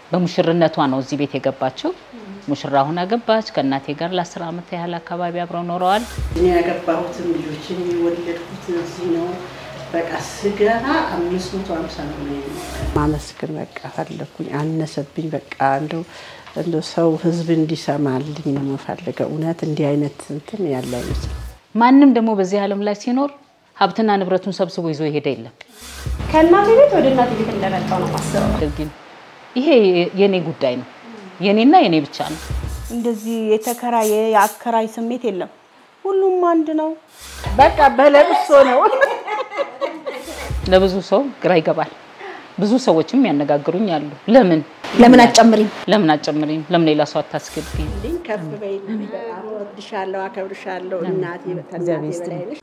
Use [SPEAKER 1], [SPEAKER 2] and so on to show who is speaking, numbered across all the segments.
[SPEAKER 1] በሙሽርነቷ ነው እዚህ ቤት የገባችው። ሙሽራ ሁና ገባች። ከእናቴ ጋር ለአስር ዓመት ያህል አካባቢ አብረው ኖረዋል።
[SPEAKER 2] እኔ ያገባሁትም ልጆችን የወለድኩት እዚህ ነው። በቃ ስገባ አምስት መቶ ሀምሳ ነው ማመስገን በቃ ፈለግኩኝ። አነሰብኝ በቃ እንደው እንደው ሰው ህዝብ እንዲሰማልኝ ነው የምፈልገው። እውነት እንዲህ አይነት እንትን ያለ አይመስልም።
[SPEAKER 1] ማንም ደግሞ በዚህ ዓለም ላይ ሲኖር ሀብትና ንብረቱን ሰብስቦ ይዞ የሄደ የለም።
[SPEAKER 3] ከእናቴ ቤት ወደ እናቴ ቤት እንደመጣው ነው ማስበው።
[SPEAKER 1] ግን ይሄ የኔ ጉዳይ ነው፣ የኔና የኔ ብቻ ነው።
[SPEAKER 3] እንደዚህ የተከራየ የአከራይ ስሜት የለም። ሁሉም አንድ ነው።
[SPEAKER 2] በቃ በለቅሶ ነው
[SPEAKER 1] ለብዙ ሰው ግራ ይገባል። ብዙ ሰዎችም ያነጋግሩኝ አሉ። ለምን
[SPEAKER 4] ለምን አትጨምሪም?
[SPEAKER 1] ለምን አትጨምሪም? ለምን ሌላ ሰው አታስገቢም?
[SPEAKER 2] ልኝ ከፍ በይልኝ። በጣም እወድሻለሁ፣ አከብርሻለሁ። እናቴ ከእናቴ በላይ ነሽ።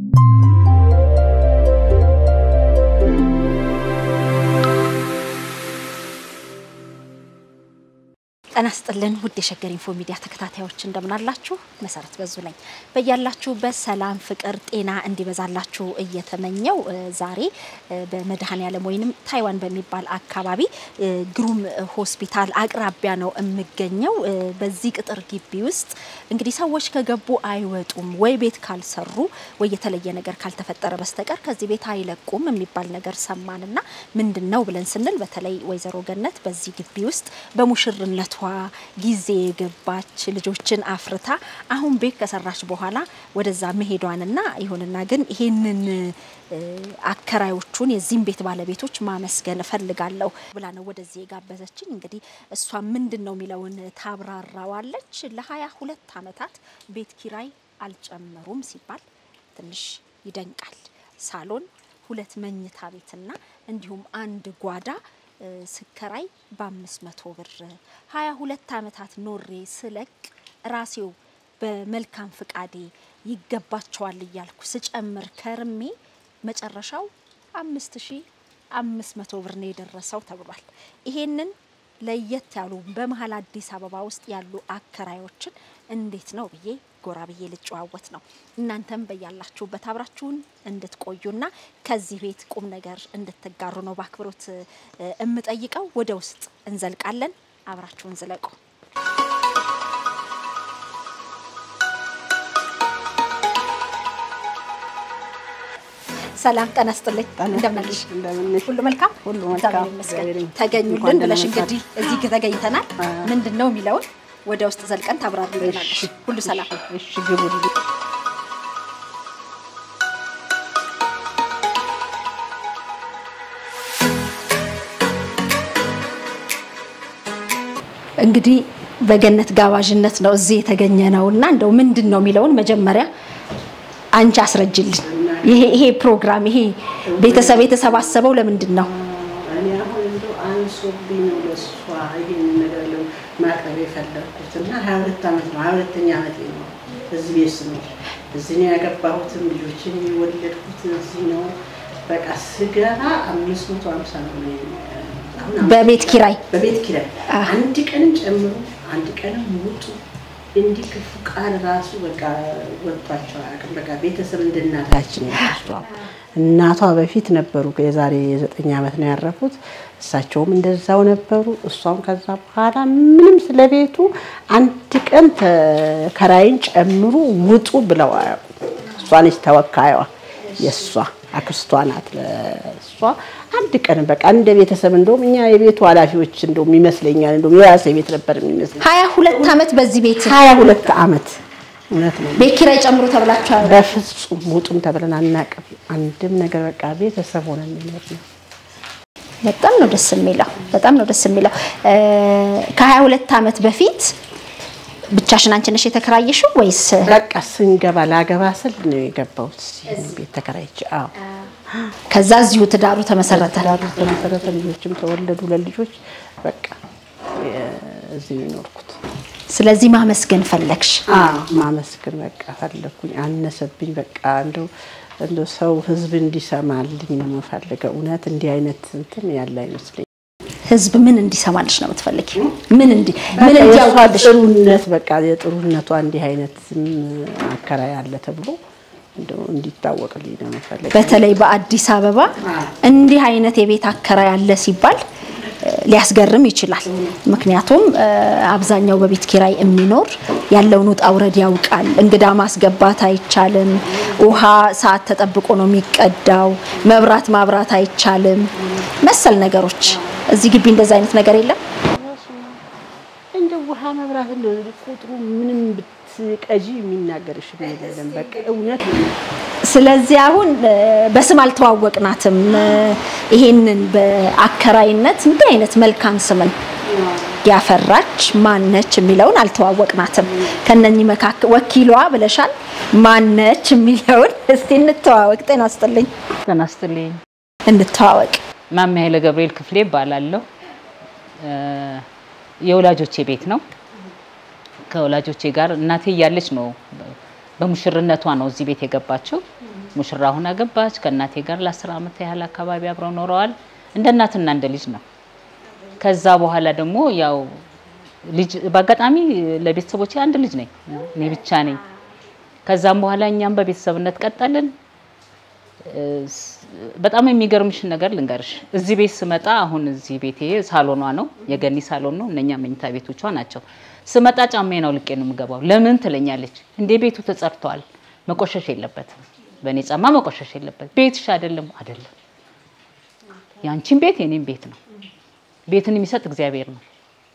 [SPEAKER 4] ጤና ይስጥልን ውድ የሸገር ኢንፎ ሚዲያ ተከታታዮች እንደምን አላችሁ? መሰረት በዙ ነኝ። በያላችሁበት ሰላም፣ ፍቅር፣ ጤና እንዲበዛላችሁ እየተመኘው ዛሬ በመድኃኔዓለም ወይንም ታይዋን በሚባል አካባቢ ግሩም ሆስፒታል አቅራቢያ ነው የምገኘው። በዚህ ቅጥር ግቢ ውስጥ እንግዲህ ሰዎች ከገቡ አይወጡም ወይ ቤት ካልሰሩ ወይ የተለየ ነገር ካልተፈጠረ በስተቀር ከዚህ ቤት አይለቁም የሚባል ነገር ሰማንና ምንድን ነው ብለን ስንል በተለይ ወይዘሮ ገነት በዚህ ግቢ ውስጥ በሙሽርነቷ ጊዜ የገባች ልጆችን አፍርታ አሁን ቤት ከሰራች በኋላ ወደዛ መሄዷንና ይሁንና ግን ይሄንን አከራዮቹን የዚህም ቤት ባለቤቶች ማመስገን እፈልጋለሁ ብላ ነው ወደዚህ የጋበዘችኝ። እንግዲህ እሷ ምንድን ነው የሚለውን ታብራራዋለች። ለሀያ ሁለት ዓመታት ቤት ኪራይ አልጨመሩም ሲባል ትንሽ ይደንቃል። ሳሎን፣ ሁለት መኝታ ቤትና እንዲሁም አንድ ጓዳ ስከራይ በአምስት መቶ ብር ሀያ ሁለት ዓመታት ኖሬ ስለቅ ራሴው በመልካም ፍቃዴ ይገባቸዋል እያልኩ ስጨምር ከርሜ መጨረሻው አምስት ሺ አምስት መቶ ብር ነው የደረሰው ተብሏል። ይሄንን ለየት ያሉ በመሀል አዲስ አበባ ውስጥ ያሉ አከራዮችን እንዴት ነው ብዬ ጎራ ብዬ ልጨዋወት ነው። እናንተም በያላችሁበት አብራችሁን እንድትቆዩና ከዚህ ቤት ቁም ነገር እንድትጋሩ ነው በአክብሮት እምጠይቀው። ወደ ውስጥ እንዘልቃለን። አብራችሁን ዝለቁ። ሰላም ጤና ይስጥልኝ። እንደምን ነሽ? ሁሉ መልካም
[SPEAKER 2] ሁሉ
[SPEAKER 4] እግዚአብሔር
[SPEAKER 2] መልካም።
[SPEAKER 4] ይመስገን። ተገኙልን ብለሽ እንግዲህ እዚህ ተገኝተናል። ምንድን ነው የሚለውን ወደ ውስጥ ዘልቀን ታብራሪልናለሽ። ሁሉ ሰላም
[SPEAKER 2] እሺ ግቡልኝ።
[SPEAKER 4] እንግዲህ በገነት ጋባዥነት ነው እዚህ የተገኘ ነው እና እንደው ምንድን ነው የሚለውን መጀመሪያ አንቺ አስረጅልን። ይሄ ይሄ ፕሮግራም ይሄ ቤተሰብ የተሰባሰበው ለምንድን ነው?
[SPEAKER 2] እኔ አሁን እንደው አንሶብኝ ነው ለእሷ ይሄን ነገር ለው ማቅረብ የፈለግኩት እና ሀያ ሁለት ዓመት ነው ሀያ ሁለተኛ ዓመቴ ነው እዚህ ቤት ስኖር እዚህ ነው ያገባሁትም ልጆችን የወለድኩት እዚህ ነው። በቃ ስገባ አምስት መቶ ሀምሳ ነው አሁን
[SPEAKER 4] በቤት ኪራይ
[SPEAKER 2] በቤት ኪራይ አንድ ቀንም ጨምሮ አንድ ቀንም ውጡ እንዲህ ክፉ ቃል ራሱ በቃ ወጥቷቸው አያውቅም። በቃ ቤተሰብ እንደ እናታችን ያሷ እናቷ በፊት ነበሩ። የዛሬ ዘጠኝ ዓመት ነው ያረፉት። እሳቸውም እንደዛው ነበሩ። እሷም ከዛ በኋላ ምንም ስለ ቤቱ አንድ ቀን ተከራይን ጨምሩ ውጡ ብለው አያውቁም። እሷ ነች ተወካይዋ፣ የእሷ አክስቷ ናት ለእሷ አንድ ቀን በቃ እንደ ቤተሰብ እንደውም እኛ የቤቱ ኃላፊዎች እንደውም ይመስለኛል እንደውም የራሴ ቤት ነበር የሚመስለኝ።
[SPEAKER 4] ሀያ ሁለት ዓመት በዚህ ቤት
[SPEAKER 2] ሀያ ሁለት ዓመት እውነት ነው።
[SPEAKER 4] ቤት ኪራይ ጨምሮ ተብላችኋል።
[SPEAKER 2] በፍጹም ውጡም ተብለን አናውቅም። አንድም ነገር በቃ ቤተሰብ ሆነን የሚኖር ነው።
[SPEAKER 4] በጣም ነው ደስ የሚለው። በጣም ነው ደስ የሚለው። ከሀያ ሁለት ዓመት በፊት ብቻሽን አንቺ ነሽ የተከራየሽው ወይስ?
[SPEAKER 2] በቃ ስንገባ ላገባ ስል ነው የገባሁት እዚህ ቤት ተከራይቼ። አዎ
[SPEAKER 4] ከዛ እዚሁ ትዳሩ ተመሰረተ።
[SPEAKER 2] ትዳሩ ተመሰረተ፣ ልጆችም ተወለዱ። ለልጆች በቃ እዚህ ነው የኖርኩት።
[SPEAKER 4] ስለዚህ ማመስገን ፈለግሽ።
[SPEAKER 2] አዎ ማመስገን በቃ ፈለግኩኝ። አነሰብኝ በቃ እንደው እንደው ሰው ህዝብ እንዲሰማልኝ ነው የምፈልገው። እውነት እንዲህ አይነት እንትን ያለ አይመስለኝም።
[SPEAKER 4] ህዝብ ምን እንዲሰማልሽ ነው የምትፈልጊው? ምን እንዲ ምን
[SPEAKER 2] በቃ የእሷ
[SPEAKER 4] እንዲያውቅልሽ?
[SPEAKER 2] ጥሩነት በቃ የጥሩነቷ እንዲህ አይነት አከራይ አለ ተብሎ እንደው እንዲታወቅልኝ ነው የምፈልገው።
[SPEAKER 4] በተለይ በአዲስ አበባ እንዲህ አይነት የቤት አከራይ አለ ሲባል ሊያስገርም ይችላል። ምክንያቱም እ፣ አብዛኛው በቤት ኪራይ የሚኖር ያለውን ውጣ ውረድ ያውቃል። እንግዳ ማስገባት አይቻልም። ውሃ ሰዓት ተጠብቆ ነው የሚቀዳው። መብራት ማብራት አይቻልም። መሰል ነገሮች እዚህ ግቢ እንደዛ አይነት ነገር የለም።
[SPEAKER 2] እንደ ውሃ መብራት እንደ ቁጥሩ ምንም ብትቀጂ የሚናገርሽ አይደለም። በቃ እውነት ነው።
[SPEAKER 4] ስለዚህ አሁን እ፣ በስም አልተዋወቅናትም። እ፣ ይሄንን በአከራይነት እንዲህ አይነት መልካም ስምን ያፈራች ማነች የሚለውን አልተዋወቅናትም። ከነኚህ መካከል ወኪሏ ብለሻል። ማነች የሚለውን እስቲ እንተዋወቅ። ጤና ይስጥልኝ።
[SPEAKER 1] ጤና ይስጥልኝ።
[SPEAKER 4] እንተዋወቅ።
[SPEAKER 1] ማሜ ኃይለ ገብርኤል ክፍሌ እባላለሁ። እ፣ የወላጆቼ ቤት ነው። ከወላጆቼ ጋር እናቴ እያለች ነው በሙሽርነቷ ነው እዚህ ቤት የገባችው። ሙሽራ ሁና ገባች። ከእናቴ ጋር ለአስር ዓመት ያህል አካባቢ አብረው ኖረዋል። እንደ እናትና እንደ ልጅ ነው። ከዛ በኋላ ደግሞ ያው ልጅ በአጋጣሚ ለቤተሰቦቼ አንድ ልጅ ነኝ፣ እኔ ብቻ ነኝ። ከዛም በኋላ እኛም በቤተሰብነት ቀጠልን። በጣም የሚገርምሽ ነገር ልንገርሽ። እዚህ ቤት ስመጣ አሁን እዚህ ቤቴ ሳሎኗ ነው፣ የገኒ ሳሎን ነው። እነኛ መኝታ ቤቶቿ ናቸው። ስመጣ ጫማዬን አውልቄ ነው የምገባው። ለምን ትለኛለች። እንዴ ቤቱ ተጸርቷል፣ መቆሸሽ የለበትም። በእኔ ጫማ መቆሸሽ የለበትም። ቤትሽ አይደለም አይደለም፣ ያንቺን ቤት የኔም ቤት ነው። ቤትን የሚሰጥ እግዚአብሔር ነው።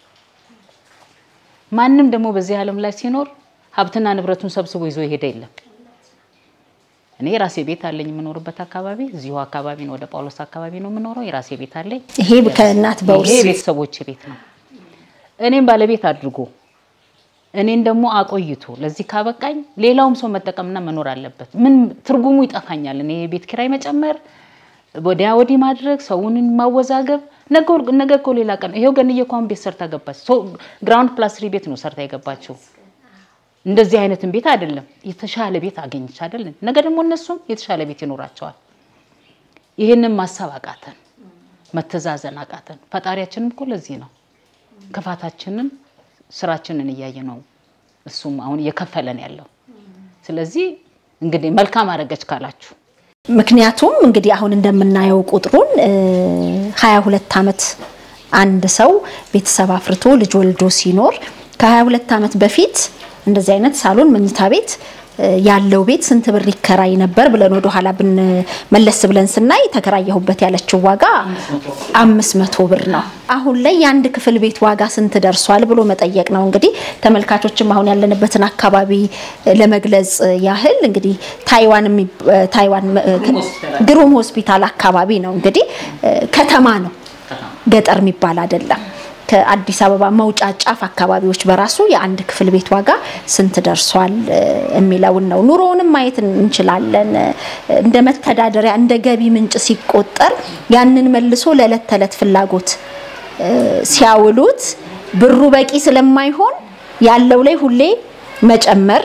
[SPEAKER 1] ማንም ደግሞ በዚህ ዓለም ላይ ሲኖር ሀብትና ንብረቱን ሰብስቦ ይዞ የሄደ የለም። እኔ የራሴ ቤት አለኝ የምኖርበት አካባቢ እዚሁ አካባቢ ነው። ወደ ጳውሎስ አካባቢ ነው የምኖረው። የራሴ ቤት አለኝ።
[SPEAKER 4] ይሄ ከእናት በውርስ
[SPEAKER 1] ይሄ ቤተሰቦቼ ቤት ነው። እኔም ባለቤት አድርጎ እኔን ደግሞ አቆይቶ ለዚህ ካበቃኝ ሌላውም ሰው መጠቀምና መኖር አለበት። ምን ትርጉሙ ይጠፋኛል። እኔ የቤት ኪራይ መጨመር፣ ወዲያ ወዲህ ማድረግ፣ ሰውን ማወዛገብ። ነገ እኮ ሌላ ቀን ይሄው ገንዬ እኮ አሁን ቤት ሰርታ ገባች። ግራውንድ ፕላስ ትሪ ቤት ነው ሰርታ የገባችው። እንደዚህ አይነትን ቤት አይደለም የተሻለ ቤት አገኘች አይደለም። ነገ ደግሞ እነሱም የተሻለ ቤት ይኖራቸዋል። ይህንን ማሰብ አቃተን፣ መተዛዘን አቃተን። ፈጣሪያችንም እኮ ለዚህ ነው ክፋታችንን ስራችንን እያየ ነው እሱም አሁን እየከፈለን ያለው። ስለዚህ እንግዲህ መልካም አደረገች ካላችሁ
[SPEAKER 4] ምክንያቱም እንግዲህ አሁን እንደምናየው ቁጥሩን ሀያ ሁለት ዓመት አንድ ሰው ቤተሰብ አፍርቶ ልጅ ወልዶ ሲኖር ከሀያ ሁለት ዓመት በፊት እንደዚህ አይነት ሳሎን መኝታ ቤት ያለው ቤት ስንት ብር ይከራይ ነበር ብለን ወደ ኋላ ብን መለስ ብለን ስናይ ተከራየሁበት ያለችው ዋጋ አምስት መቶ ብር ነው። አሁን ላይ የአንድ ክፍል ቤት ዋጋ ስንት ደርሷል ብሎ መጠየቅ ነው። እንግዲህ ተመልካቾችም አሁን ያለንበትን አካባቢ ለመግለጽ ያህል እንግዲህ ታይዋን ታይዋን ግሩም ሆስፒታል አካባቢ ነው። እንግዲህ ከተማ ነው፣ ገጠር የሚባል አይደለም። ከአዲስ አበባ መውጫ ጫፍ አካባቢዎች በራሱ የአንድ ክፍል ቤት ዋጋ ስንት ደርሷል የሚለውን ነው። ኑሮውንም ማየት እንችላለን። እንደ መተዳደሪያ እንደ ገቢ ምንጭ ሲቆጠር ያንን መልሶ ለዕለት ተዕለት ፍላጎት ሲያውሉት ብሩ በቂ ስለማይሆን ያለው ላይ ሁሌ መጨመር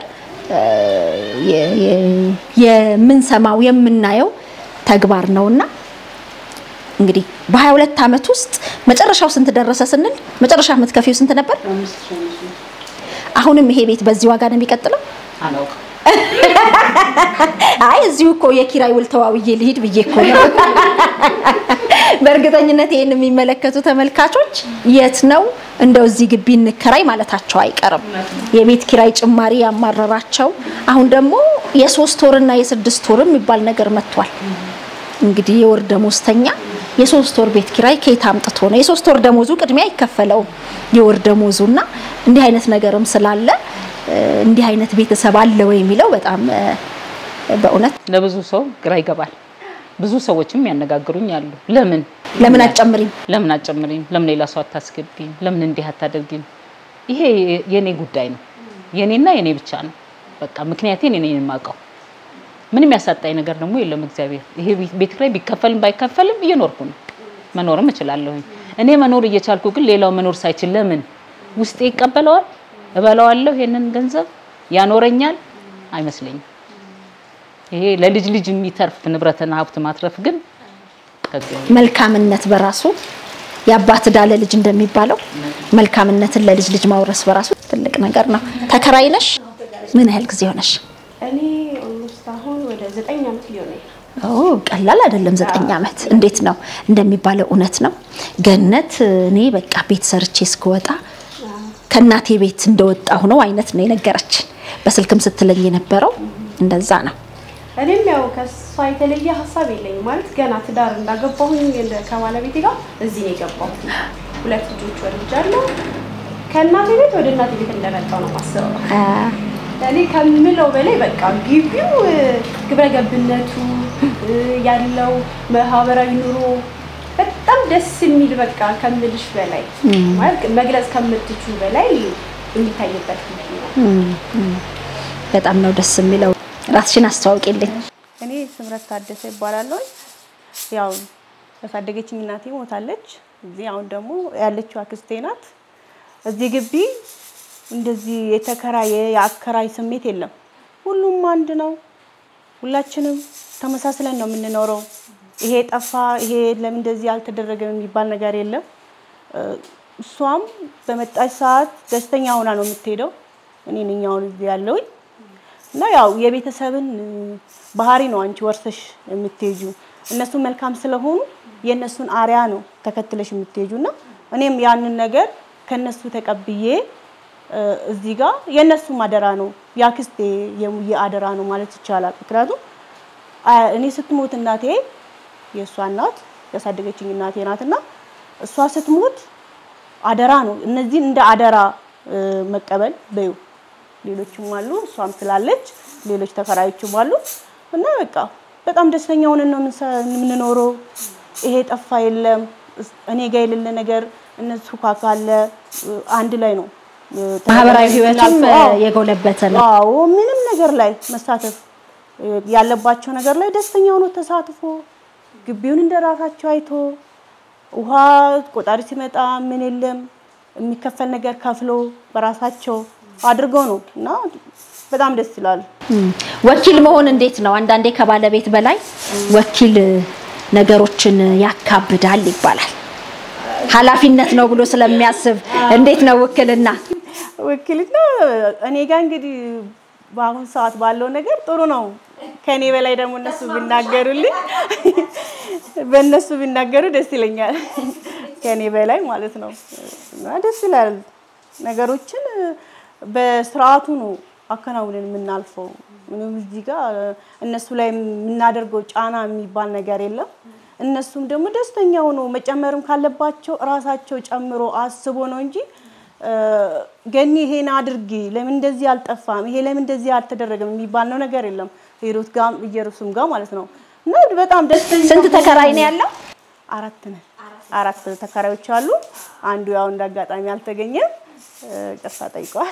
[SPEAKER 4] የምንሰማው የምናየው ተግባር ነውና እንግዲህ በ22 ዓመት ውስጥ መጨረሻው ስንት ደረሰ ስንል መጨረሻ የምትከፊው ስንት ነበር? አሁንም ይሄ ቤት በዚህ ዋጋ ነው የሚቀጥለው?
[SPEAKER 1] አላውቅም።
[SPEAKER 4] አይ እዚሁ እኮ የኪራይ ውል ተዋውዬ ልሂድ ብዬ እኮ ነው። በእርግጠኝነት ይሄን የሚመለከቱ ተመልካቾች የት ነው እንደው እዚህ ግቢ እንከራይ ማለታቸው አይቀርም። የቤት ኪራይ ጭማሪ ያማረራቸው አሁን ደግሞ የሶስት ወርና የስድስት ወር የሚባል ነገር መጥቷል። እንግዲህ የወር ደሞዝተኛ የሶስት ወር ቤት ኪራይ ከየት አምጥቶ ነው? የሶስት ወር ደሞዙ ቅድሚያ አይከፈለውም የወር ደሞዙና እንዲህ አይነት ነገርም ስላለ እንዲህ አይነት ቤተሰብ አለ ወይ የሚለው በጣም በእውነት
[SPEAKER 1] ለብዙ ሰው ግራ ይገባል። ብዙ ሰዎችም ያነጋግሩኝ አሉ። ለምን
[SPEAKER 4] ለምን አትጨምሪም?
[SPEAKER 1] ለምን አትጨምሪም? ለምን ሌላ ሰው አታስገቢም? ለምን እንዲህ አታደርጊም? ይሄ የኔ ጉዳይ ነው፣ የኔና የኔ ብቻ ነው። በቃ ምክንያቴን እኔ ነኝ የማውቀው። ምንም ያሳጣኝ ነገር ደግሞ የለም። እግዚአብሔር ይሄ ቤት ኪራይ ቢከፈልም ባይከፈልም እየኖርኩ ነው፣ መኖርም እችላለሁኝ። እኔ መኖር እየቻልኩ ግን ሌላው መኖር ሳይችል ለምን ውስጤ ይቀበለዋል? እበላዋለሁ። ይሄንን ገንዘብ ያኖረኛል አይመስለኝም። ይሄ ለልጅ ልጅ የሚተርፍ ንብረትና ሀብት ማትረፍ ግን
[SPEAKER 4] መልካምነት በራሱ የአባት ዕዳ ለልጅ እንደሚባለው መልካምነትን ለልጅ ልጅ ማውረስ በራሱ ትልቅ ነገር ነው። ተከራይ ነሽ? ምን ያህል ጊዜ ሆነሽ?
[SPEAKER 3] እኔ ኦልሞስት አሁን ወደ ዘጠኝ ዓመት ሊሆነኝ
[SPEAKER 4] ኦ ቀላል አይደለም። ዘጠኝ ዓመት እንዴት ነው እንደሚባለው እውነት ነው። ገነት እኔ በቃ ቤት ሰርቼ እስክወጣ ከእናቴ ቤት እንደወጣሁ ነው አይነት ነው የነገረችን። በስልክም ስትለኝ የነበረው እንደዛ ነው።
[SPEAKER 5] እኔም ያው ከሷ የተለየ ሀሳብ የለኝም። ማለት ገና ትዳር እንዳገባሁኝ እንደ- ከባለቤቴ ጋር እዚህ ነው የገባሁት። ሁለት ልጆች ወልጃለሁ። ከእናቴ ቤት ወደ እናቴ ቤት እንደመጣሁ ነው ማስበው።
[SPEAKER 4] አ፣
[SPEAKER 5] እኔ ከምለው በላይ በቃ ግቢው እ፣ ግብረ ገብነቱ እ፣ ያለው ማህበራዊ ኑሮ በጣም ደስ የሚል በቃ ከምልሽ በላይ ማለት መግለጽ ከምትችሉ በላይ የሚታይበት ግቢ ነው።
[SPEAKER 4] በጣም ነው ደስ የሚለው። ራስሽን አስተዋውቂልኝ።
[SPEAKER 3] እኔ ስምረት ታደሰ ይባላለሁ። ያው ያሳደገችኝ እናቴ ሞታለች። እዚህ አሁን ደግሞ ያለችው አክስቴ ናት። እዚህ ግቢ እንደዚህ የተከራየ የአከራይ ስሜት የለም። ሁሉም አንድ ነው። ሁላችንም ተመሳስለን ነው የምንኖረው። ይሄ ጠፋ፣ ይሄ ለምን እንደዚህ አልተደረገም የሚባል ነገር የለም። እ፣ እሷም በመጣች ሰዓት ደስተኛ ሆና ነው የምትሄደው። እኔ ነኝ አሁን እዚህ ያለሁኝ እና ያው የቤተሰብን እ፣ ባህሪ ነው አንቺ ወርሰሽ የምትሄጁ። እነሱ መልካም ስለሆኑ የእነሱን አሪያ ነው ተከትለሽ የምትሄጁ እና እኔም ያንን ነገር ከነሱ ተቀብዬ እ፣ እዚህ ጋር የእነሱም አደራ ነው የአክስቴ የሙዬ አደራ ነው ማለት ይቻላል። ምክንያቱም አ- እኔ ስትሞት እናቴ የእሷ እናት ያሳደገችኝ እናቴ ናትና እሷ ስትሞት አደራ ነው እነዚህን እንደ አደራ እ፣ መቀበል በዩ ሌሎችም አሉ እሷም ስላለች ሌሎች ተከራዮችም አሉ እና በቃ በጣም ደስተኛ ሆነን ነው የምንሰ- የምንኖረው። ይሄ ጠፋ የለም እስ- እኔ ጋር የሌለ ነገር እነሱ ጋር ካለ እ፣ አንድ ላይ ነው እ፣
[SPEAKER 4] ማህበራዊ ህይወቱም እ,
[SPEAKER 3] አዎ።
[SPEAKER 4] የጎለበተ ነው።
[SPEAKER 3] አዎ ምንም ነገር ላይ መሳተፍ እ፣ ያለባቸው ነገር ላይ ደስተኛ ሆኖ ተሳትፎ ግቢውን እንደ ራሳቸው አይቶ ውሃ ቆጣሪ ሲመጣ ምን የለም የሚከፈል ነገር ከፍሎ በራሳቸው አድርገው ነው እና በጣም ደስ ይላል።
[SPEAKER 4] እም፣ ወኪል መሆን እንዴት ነው? አንዳንዴ ከባለቤት በላይ ወኪል ነገሮችን ያካብዳል ይባላል። ኃላፊነት ነው ብሎ ስለሚያስብ እንዴት ነው ውክልና?
[SPEAKER 3] ውክልና እኔ ጋር እንግዲህ በአሁን ሰዓት ባለው ነገር ጥሩ ነው። ከኔ በላይ ደግሞ እነሱ ቢናገሩልኝ በእነሱ ቢናገሩ ደስ ይለኛል። ከኔ በላይ ማለት ነው እና ደስ ይላል። ነገሮችን በስርዓቱ ነው አከናውንን የምናልፈው። ምንም እዚህ ጋር እነሱ ላይ የምናደርገው ጫና የሚባል ነገር የለም። እነሱም ደግሞ ደስተኛ ሆኖ መጨመርም ካለባቸው እራሳቸው ጨምሮ አስቦ ነው እንጂ እ፣ ገኒ ይሄን አድርጊ፣ ለምን እንደዚህ አልጠፋም፣ ይሄ ለምን እንደዚህ አልተደረገም የሚባል ነው ነገር የለም። ሂሩት ጋር ኢየሩስም ጋር ማለት ነው እና በጣም ደስተኛ
[SPEAKER 4] ስንት ተከራይ ነው ያለው?
[SPEAKER 3] አራት ነን። አራት ተከራዮች አሉ። አንዱ ያው እንደ አጋጣሚ አልተገኘም፣ እ፣ ቅርታ ጠይቀዋል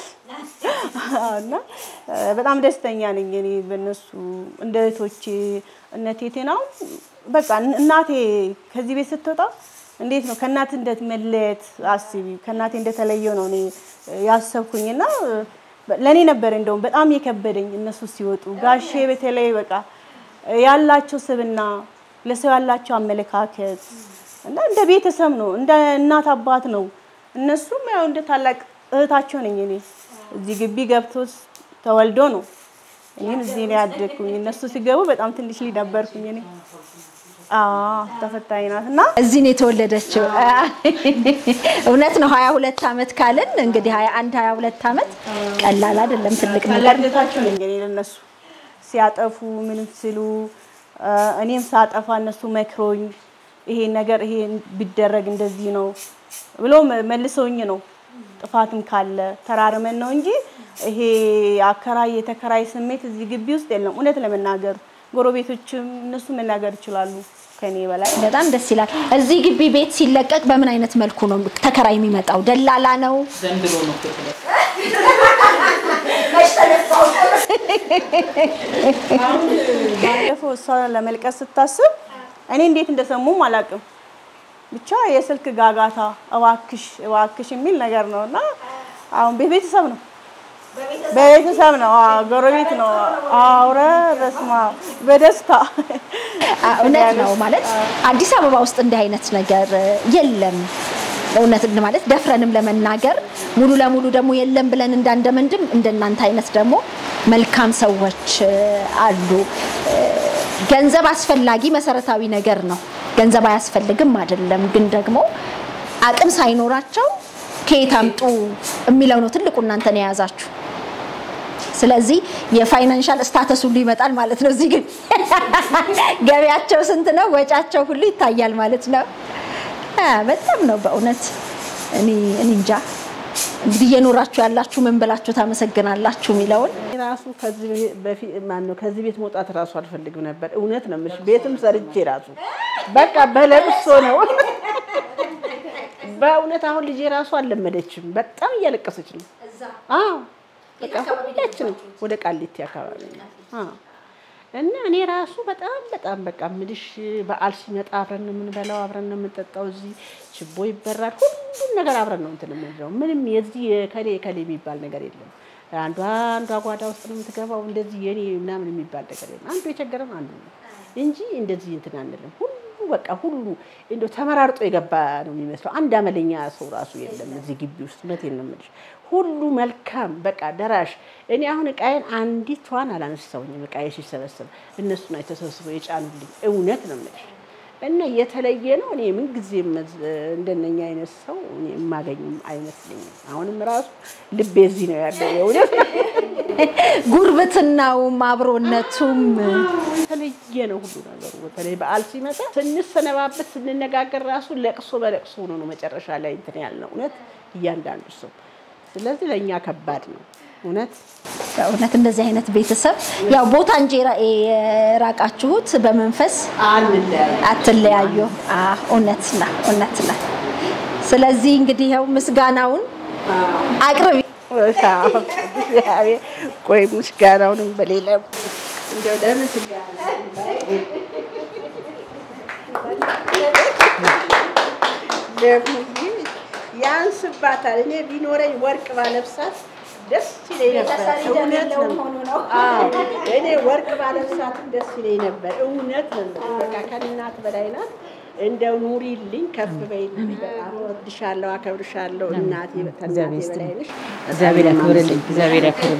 [SPEAKER 3] እና እ፣ በጣም ደስተኛ ነኝ እኔ በእነሱ እንደ እህቶቼ እነ ቴቴና በቃ እናቴ ከዚህ ቤት ስትወጣ እንዴት ነው ከእናት እንዴት መለየት አስቢ ከእናቴ እንደተለየው ነው እኔ ያሰብኩኝና ለእኔ ነበር እንደውም በጣም የከበደኝ እነሱ ሲወጡ ጋሼ በተለይ በቃ ያላቸው ስብና ለሰው ያላቸው አመለካከት እና እንደ ቤተሰብ ነው እንደ እናት አባት ነው እነሱም ያው እንደ ታላቅ እህታቸው ነኝ እኔ እዚህ ግቢ ገብቶ ተወልዶ ነው እኔም እዚህ ነው ያደግኩኝ እነሱ ሲገቡ በጣም ትንሽ ልጅ ነበርኩኝ እኔ አዎ ተፈታኝ ናት እና
[SPEAKER 4] እዚህ ነው የተወለደችው። እውነት ነው። 22 ዓመት ካልን እንግዲህ 21 22 ዓመት ቀላል አይደለም፣ ትልቅ ነገር
[SPEAKER 3] ታላቅነታቸው ነኝ እኔ ለእነሱ ሲያጠፉ ምንም ሲሉ እ፣ እኔም ሳጠፋ እነሱ መክሮኝ ይሄ ነገር ይሄ ቢደረግ እንደዚህ ነው ብሎ መ- መልሰውኝ ነው። ጥፋትም ካለ ተራርመን ነው እንጂ ይሄ አከራይ የተከራይ ስሜት እዚህ ግቢ ውስጥ የለም። እውነት ለመናገር ጎረቤቶችም እነሱ መናገር ይችላሉ ከኔ በላይ።
[SPEAKER 4] በጣም ደስ ይላል። እዚህ ግቢ ቤት ሲለቀቅ በምን አይነት መልኩ ነው ተከራይ የሚመጣው? ደላላ ነው?
[SPEAKER 1] ዘንድሮ ነው
[SPEAKER 3] ባለፈው እሷ ለመልቀስ ስታስብ እኔ እንዴት እንደሰሙም አላውቅም። ብቻ የስልክ ጋጋታ እባክሽ እባክሽ የሚል ነገር ነው እና አሁን ቤተሰብ ነው በቤተሰብ ነው አዎ፣ ጎረቤት ነው። አውረ በስማ በደስታ
[SPEAKER 4] አ- እውነት ነው ማለት አዲስ አበባ ውስጥ እንዲህ አይነት ነገር የለም። እውነት ማለት ደፍረንም ለመናገር ሙሉ ለሙሉ ደግሞ የለም ብለን እንዳንደመንድም እንደናንተ አይነት ደግሞ መልካም ሰዎች እ፣ አሉ። እ፣ ገንዘብ አስፈላጊ መሰረታዊ ነገር ነው። ገንዘብ አያስፈልግም አይደለም፣ ግን ደግሞ አቅም ሳይኖራቸው ከየት አምጡ የሚለው ነው ትልቁ እናንተን የያዛችሁ። ስለዚህ የፋይናንሻል ስታተስ ሁሉ ይመጣል ማለት ነው። እዚህ ግን ገቢያቸው ስንት ነው፣ ወጫቸው ሁሉ ይታያል ማለት ነው። አ፣ በጣም ነው በእውነት እኔ እኔ እንጃ እንግዲህ እየኖራችሁ ያላችሁ ምን ብላችሁ ታመሰግናላችሁ የሚለውን
[SPEAKER 2] ራሱ ከዚህ በፊት ማነው ከዚህ ቤት መውጣት ራሱ አልፈልግም ነበር። እውነት ነው የምልሽ። ቤትም ሰርቼ ራሱ በቃ በለቅሶ ነው በእውነት አሁን ልጄ ራሱ አልለመደችም። በጣም እያለቀሰች ነው። አዎ በቃ ሁላችንም ወደ ቃሊቲ አካባቢ ነው። አዎ እና እኔ ራሱ በጣም በጣም በቃ ምልሽ በዓል ሲመጣ አብረን ነው የምንበላው፣ አብረን ነው የምንጠጣው። እዚህ ችቦ ይበራል፣ ሁሉም ነገር አብረን ነው እንትን የምንለው። ምንም የዚህ የከሌ የከሌ የሚባል ነገር የለም። አንዷ አንዷ ጓዳ ውስጥ ነው የምትገባው። እንደዚህ የኔ ምናምን የሚባል ነገር የለም። አንዱ የቸገረን አንዱ ነው እንጂ እንደዚህ እንትን አንልም። ሁሉ በቃ ሁሉ እንደው ተመራርጦ የገባ ነው የሚመስለው። አንድ አመለኛ ሰው ራሱ የለም እዚህ ግቢ ውስጥ። እውነቴን ነው የምልሽ። ሁሉ መልካም በቃ ደራሽ። እኔ አሁን እቃዬን አንዲቷን አላነሳውኝም። እቃዬ ሲሰበሰብ እነሱ ነው የተሰብስበው የጫኑልኝ። እውነት ነው የምልሽ እና የተለየ ነው። እኔ ምን ጊዜም እንደነኛ አይነት ሰው እኔ የማገኝም አይመስለኝም። አሁንም ራሱ ልቤ እዚህ ነው ያለው የእውነት
[SPEAKER 4] ጉርብትናውም አብሮነቱም
[SPEAKER 2] የተለየ ነው ሁሉ ነገሩ። በተለይ በዓል ሲመጣ ስንሰነባበት ስንነጋገር ራሱ ለቅሶ በለቅሶ ሆኖ ነው መጨረሻ ላይ እንትን ያልነው እውነት እያንዳንዱ ሰው። ስለዚህ ለእኛ ከባድ ነው እውነት
[SPEAKER 4] በእውነት እንደዚህ አይነት ቤተሰብ ያው ቦታ እንጂ የራ- የራቃችሁት በመንፈስ
[SPEAKER 2] አንለያይ
[SPEAKER 4] አትለያዩ። አዎ፣ እውነት ነው፣ እውነት ነው። ስለዚህ እንግዲህ ያው ምስጋናውን አቅርቢ።
[SPEAKER 2] እግዚአብሔር ቆይ ምስጋናውንም በሌላ እንደው ለምስጋና ደግሞ ያንስባታል። እኔ ቢኖረኝ ወርቅ ባለብሳት ደስ ይለኝ ነበር። እውነት ነው። አዎ እኔ ወርቅ ባለብሳትም ደስ ይለኝ ነበር። እውነት ነው። በቃ ከእናት በላይ ናት። እንደው ኑሪልኝ፣ ከፍ በይልኝ። በጣም እወድሻለሁ፣ አከብርሻለሁ እናቴ። ከእናቴ በላይ ነሽ።
[SPEAKER 1] እግዚአብሔር ያክብርልኝ። እግዚአብሔር ያክብርልኝ።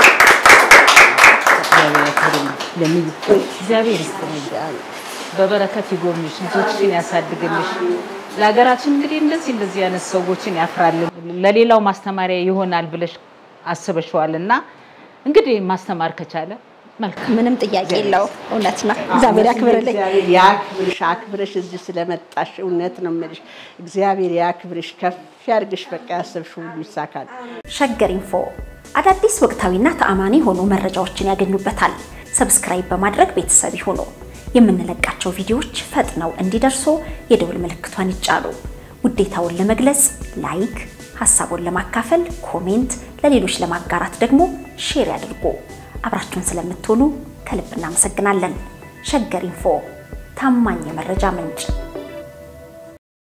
[SPEAKER 1] እግዚአብሔር ያክብርልኝ። ለምን እግዚአብሔር ይስጥልኝ። በበረከት ይጎብኝሽ፣ ልጆችሽን ያሳድግልሽ። ለሀገራችን እንግዲህ እንደዚህ እንደዚህ አይነት ሰዎችን ያፍራልን፣ ለሌላው ማስተማሪያ ይሆናል ብለሽ አስበሽዋል እና እንግዲህ ማስተማር ከቻለ መልካም
[SPEAKER 4] ምንም ጥያቄ የለው። እውነት ነው። እግዚአብሔር ያክብርልኝ።
[SPEAKER 2] እግዚአብሔር ያክብርሽ፣ አክብረሽ እዚህ ስለመጣሽ እውነት ነው የምልሽ። እግዚአብሔር ያክብርሽ፣ ከፍ ያድርግሽ። በቃ ያሰብሽው ሁሉ ይሳካል።
[SPEAKER 4] ሸገር ኢንፎ አዳዲስ ወቅታዊና ተአማኒ የሆኑ መረጃዎችን ያገኙበታል። ሰብስክራይብ በማድረግ ቤተሰብ ይሁኑ። የምንለቃቸው ቪዲዮዎች ፈጥነው እንዲደርሱ የደውል ምልክቷን ይጫኑ። ውዴታውን ለመግለጽ ላይክ፣ ሀሳቡን ለማካፈል ኮሜንት፣ ለሌሎች ለማጋራት ደግሞ ሼር ያድርጉ። አብራችሁን ስለምትሆኑ ከልብ እናመሰግናለን። ሸገር ኢንፎ ታማኝ የመረጃ ምንጭ